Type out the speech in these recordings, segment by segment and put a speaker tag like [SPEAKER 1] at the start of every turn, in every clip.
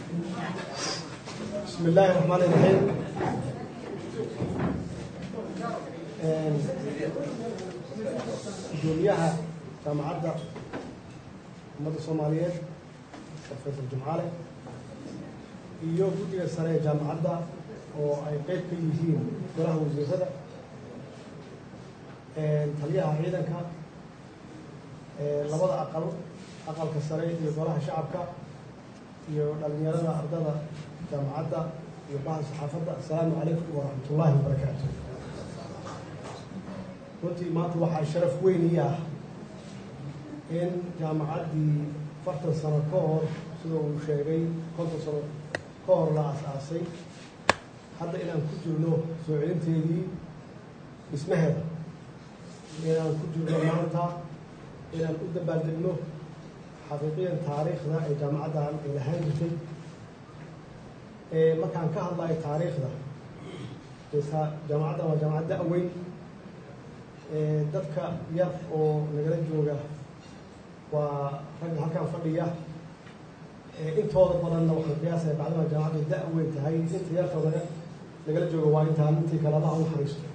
[SPEAKER 1] بسم الله الرحمن الرحيم gudoomiyaha jaamacadda ummadda soomaaliyeed professor jumcale iyo guddiga sare ee jaamacadda oo ay qeyb ka yihiin golaha wasiirada taliyaha ciidanka labada aqal aqalka sare iyo golaha shacabka iyo dhalinyarada ardada jaamacadda iyo baha saxaafadda assalaamu calaykum waraxmat ullaahi wabarakaatu runtii maanta waxaa sharaf weyn ii ah in jaamacaddii afartan sano ka hor sida uu sheegay konton sano ka hor la as-aasay hadda inaan ku jirno soo celinteedii dhismaheeda inaan ku jirno maanta inaan u dabaaldegno xaqiiqiyan taariikhda ee jaamacaddan ay lahaan jirtay markaan ka hadlayo taariikhda jaamacaddan waa jaamacad da-weyn dadka yar oo nagala jooga waa ragga halkaan fadhiya intooda badanna waxaan qiyaasaya bacdama jaamacaddu da-weyn tahay inta yarta naga nagala jooga waa intaan intii kale allaha u naxariisto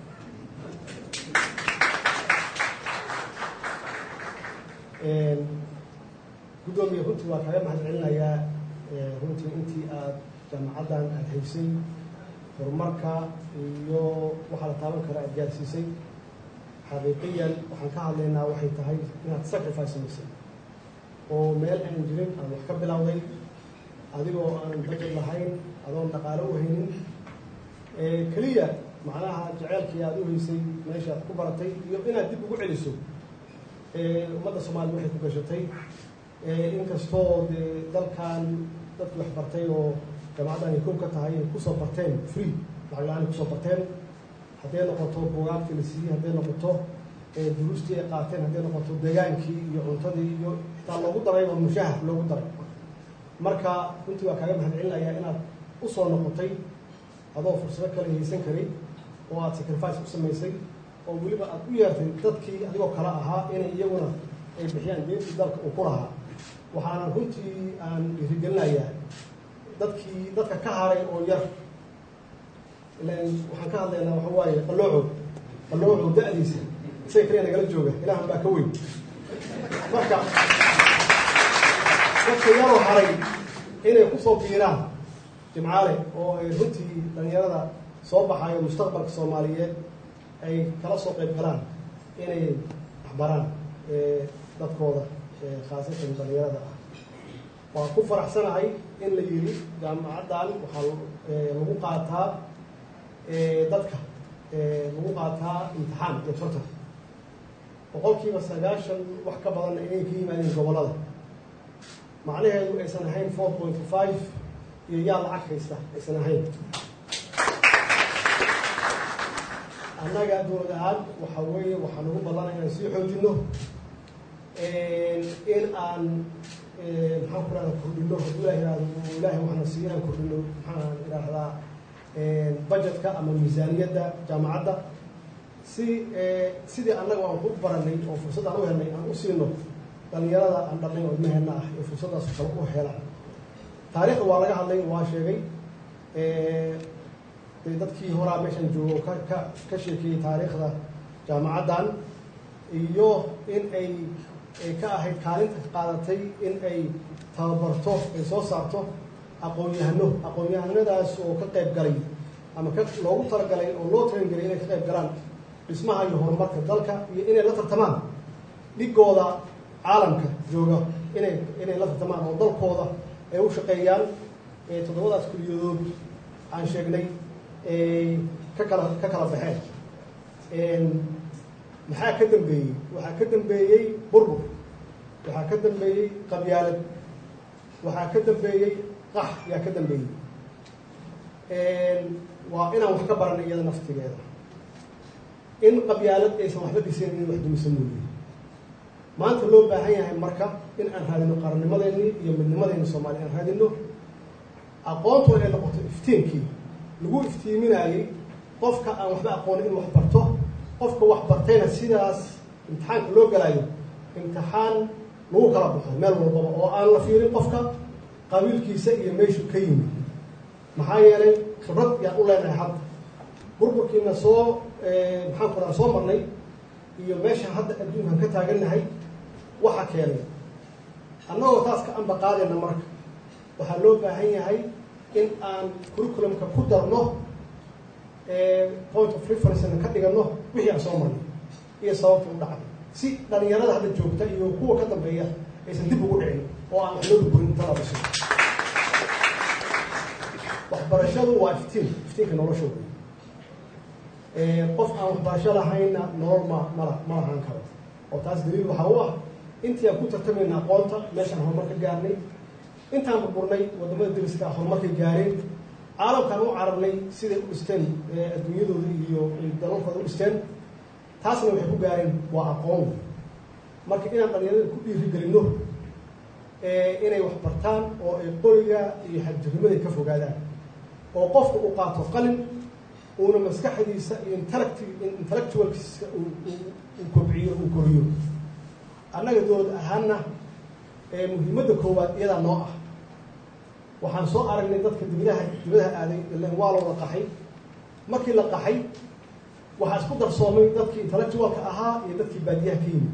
[SPEAKER 1] guddoomiya runtii waa kaga mahad celinayaa runtii intii aada jaamacaddan aada haysay horumarka iyo waxaa la taaban kara aada gaarsiisay xaqiiqiyan waxaan ka hadlaynaa waxay tahay inaad sacrifice samaysay oo meel aan jirin aan wax ka bilowday adigoo aan budget lahayn adoon dhaqaalo u haynin keliya macnaha jaceylkii aada u haysay meesha aad ku baratay iyo inaad dib ugu celiso ummadda soomaliya waxay ku gashatay inkastoo dee dalkan dadkii wax bartay oo jaamacaddan ay kow ka tahay ay kusoo barteen free lacag la-aan ay kusoo barteen hadday noqoto bugaagtii la siiyey hadday noqoto duruustii ay qaateen hadday noqoto degaankii iyo cuntadii iyo xitaa loogu daray oo mushahar loogu daray marka runtii waa kaaga mahad celinayaa inaad usoo noqotay adoo fursado kale haysan karay oo aada sacrifice u samaysay oo weliba aada u yeertay dadkii adigoo kale ahaa inay iyaguna ay bixiyaan deentii dalka uu ku lahaa waxaana runtii aan dhiirigelinayaa dadkii dadka ka haray oo yar ilan waxaan ka hadlaynaa waxa waaye qalooco qalooco da-diisa isaga kaliya nagala jooga ilahan baa ka weyn marka dadka yaroo haray inay kusoo biiraan jimcaale oo ay runtii dhalinyarada soo baxayo mustaqbalka soomaaliyeed ay kala soo qayb galaan inay waxbaraan dadkooda khaasatan dhalinyarada ah waan ku faraxsanahay in la yiri jaamacaddan waxaa lagu qaataa dadka lagu qaataa imtixaan iyo tartan boqolkiiba sagaashan wax ka badanna inay ka yimaadeen gobollada macnaheedu aysan ahayn four point five iyo yaa lacag haysta aysan ahayn annaga dowlad ahaan waxa weeye waxaa nagu ballanay inaan sii xoojino in aan maxaan ku rahda kordhino hadduu ilah ihahdo ilaahay waxna siiyo inaan kordhino maxaan idhaahdaa budgetka ama miisaaniyadda jaamacadda si sidii annaga aan ku baranay oo fursad aan u helnay aan u siino dhalinyarada aan dhalnay oo ilmaheenna ah ee fursaddaas kale u helaan taariikhda waa laga hadlay waa sheegay de dadkii horaa meeshan joogo ka ka ka sheekeeyey taariikhda jaamacaddan iyo in ay ay ka ahayd kaalinta qaadatay in ay tababarto ay soo saarto aqoon-yahano aqoon-yahanadaas oo ka qayb galay ama ka loogu talagalay oo loo talangelay inay ka qayb galaan dhismaha iyo horumarka dalka iyo inay la tartamaan dhigooda caalamka jooga inay inay la tartamaan oo dalkooda ay u shaqeeyaan toddobadaas kuliyadood aan sheegnay ka kala ka kala baxeen maxaa ka dambeeyey waxaa ka dambeeyey burbur waxaa ka dambeeyey qabyaalad waxaa ka dambeeyey qax yaa ka dambeeyey waa inaan wax ka baranay iyada naftigeeda in qabyaalad aysan waxba dhisayn in wax dumisa mooye maanta loo baahan yahay marka in aan raadino qarannimadeenii iyo midnimadeenni soomaaliya aan raadino aqoontuna ay noqoto iftiinkii lagu iftiiminaayey qofka aan waxba aqoonin in wax barto qofka wax bartayna sidaas imtixaanka loo galaayo imtixaan lagu kala baxo meel walbaba oo aan la fiirin qofka qabiilkiisa iyo meeshuu ka yimid maxaa yeelay khibrad yaan u leenahay hadda burburkiina soo maxaan ku raha soo marnay iyo meesha hadda adduunkan ka taagannahay waxa keenay annagoo taas ka amba qaadayna marka waxaa loo baahan yahay in aan curriculumka ku darno point of referencena ka dhigano wixii aan soo marnay iyo sababta u dhacday si dhalinyarada hadda joogta iyo kuwa ka dambeeya aysan dib ugu dhicin oo aan wax loo burburin inta la dhiso waxbarashadu waa iftiin iftiinka nolosha wey qof aan waxbarasho lahaynna nolol ma mala ma lahaan karo oo taas daliil waxaa u ah intii aan ku tartamayna aqoonta meeshaan horumar ka gaarnay intaan burburnay wadamada dariska horumarkay gaareen caalamkaan u cararnay siday u dhisteen adduunyadooda iyo dalalkooda u dhisteen taasna waxay ku gaareen waa aqoon marka inaan dhalinyarada ku dhiirigelino inay wax bartaan oo ay qoriga iyo xadjirnimaday ka fogaadaan oo qofka uu qaato qalin uuna maskaxdiisa iyo intellect intellectualkiisa uu kobciyo uu koriyo annaga dowlad ahaanna muhiimadda koowaad iyadaa noo ah waxaan soo aragnay dadka dibadaha dibadaha aaday ilan waa loo la qaxay markii la qaxay waxaa isku darsoomay dadkii intellectualka ahaa iyo dadkii baadiyaha ka yimid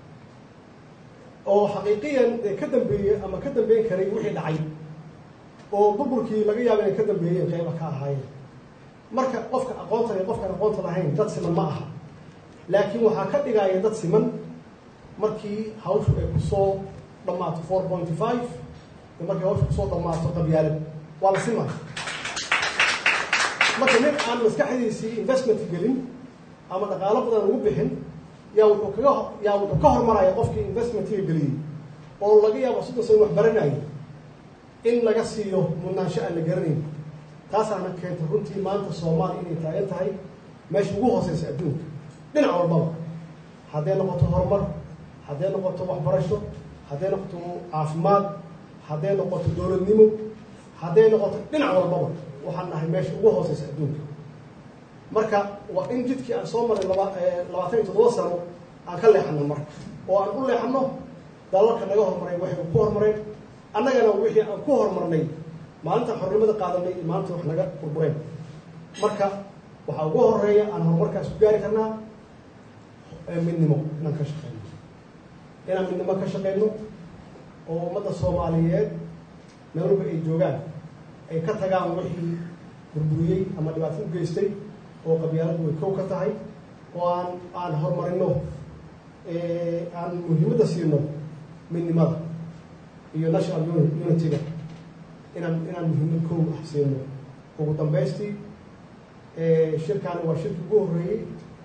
[SPEAKER 1] oo xaqiiqiyan ka dambeeyey ama ka dambeyn karay wixii dhacay oo burburkii laga yaaba inay ka dambeeyeen qeyba ka ahaayeen marka qofka aqoonta iyo qofkaan aqoonta lahayn dad siman ma aha laakiin waxaa ka dhigaya dad siman markii hawshu ay kusoo dhammaato four pointy five iyo markii hawshu kusoo dhammaato qabyaalad waa la simaya marka nin aan maskaxdiisii investment gelin ama dhaqaalo badan ugu bixin yaa wuxuu kaga yaa wuxuu ka hormaraya qofkii investmentiga geliyey oo laga yaabo soddon sano wax baranayay in laga siiyo mudnaansho aan la garanayn taasaana keentay runtii maanta soomaaliya inay taagan tahay meesha ugu hooseysa adduunka dhinac walbaba hadday noqoto horumar hadday noqoto waxbarasho hadday noqoto caafimaad hadday noqoto dowladnimo hadday noqoto dhinac walbaba waxaan nahay meesha ugu hooseysa adduunka marka waa in jidkii aan soo maray laba labaatan iyo toddoba sano aan ka leexano marka oo aan u leexano dalalka naga horumaray waxay ku horumareen annagana wixii aan ku horumarnay maalinta xornimada qaadanay iyo maalinta wax naga burbureen marka waxaa ugu horeeya aan horumarkaas ku gaari karnaa midnimo inaan ka shaqeyno inaan midnimo ka shaqeyno oo ummadda soomaaliyeed meel walba ay joogaan ay ka tagaan wixii burburiyey ama dhibaato u geystay oo qabyaaladu way kow ka tahay oo aan aan horumarino aan muhiimadda siino midnimada iyo national unity-ga inaan inaan muhiimad kow ah siino ugu dambaystii shirkaani waa shirkii ugu horreeyey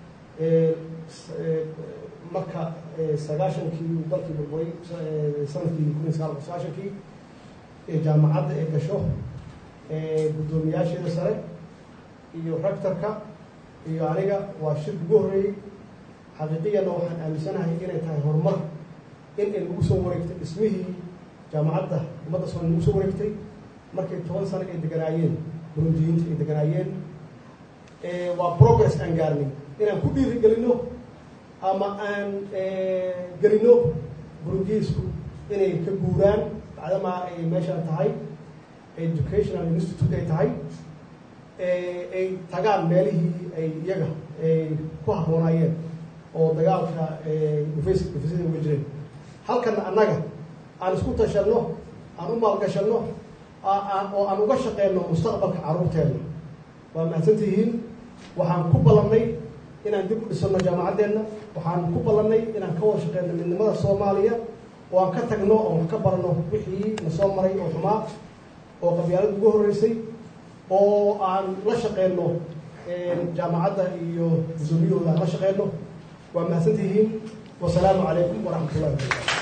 [SPEAKER 1] marka sagaashankii dalkii burburay sanadkii kun iyo sagaal boqol sagaashankii jaamacadda ee gasho guddoomiyaasheeda sare iyo rectorka iyo aniga waa shirki ugu horreeyey xaqiiqiyana waxaan aaminsanahay inay tahay horumar in ay nagu soo wareegtay dhismihii jaamacadda ummadda soomaliya nagu soo wareegtay markay toban sano ay deganaayeen burundiyiinta ay deganaayeen waa progress aan gaarnay inaan ku dhiiri gelino ama aan gelino burundiyiisku inay ka guuraan bacdamaa ay meeshaan tahay educational institute ay tahay ay tagaan meelihii ay iyaga ay ku habboonaayeen oo dagaalka ufasida uga jireen halkana annaga aan isku tashanno aan u maalgashanno oo aan uga shaqeyno mustaqbalka carruurteenna waa mahadsantihiin waxaan ku ballannay inaan dib u dhisano jaamacaddeenna waxaan ku ballannay inaan ka wada shaqeyno midnimada soomaaliya oo aan ka tagno oo wax ka barno wixii na soo maray oo xumaa oo qabyaalada ugu horreysay oo aan la shaqeyno jaamacadda iyo gudoomiyahooda aan la shaqeyno waa mahadsantihiin wasalaamu calaykum waraxmat ullahi wabarakatu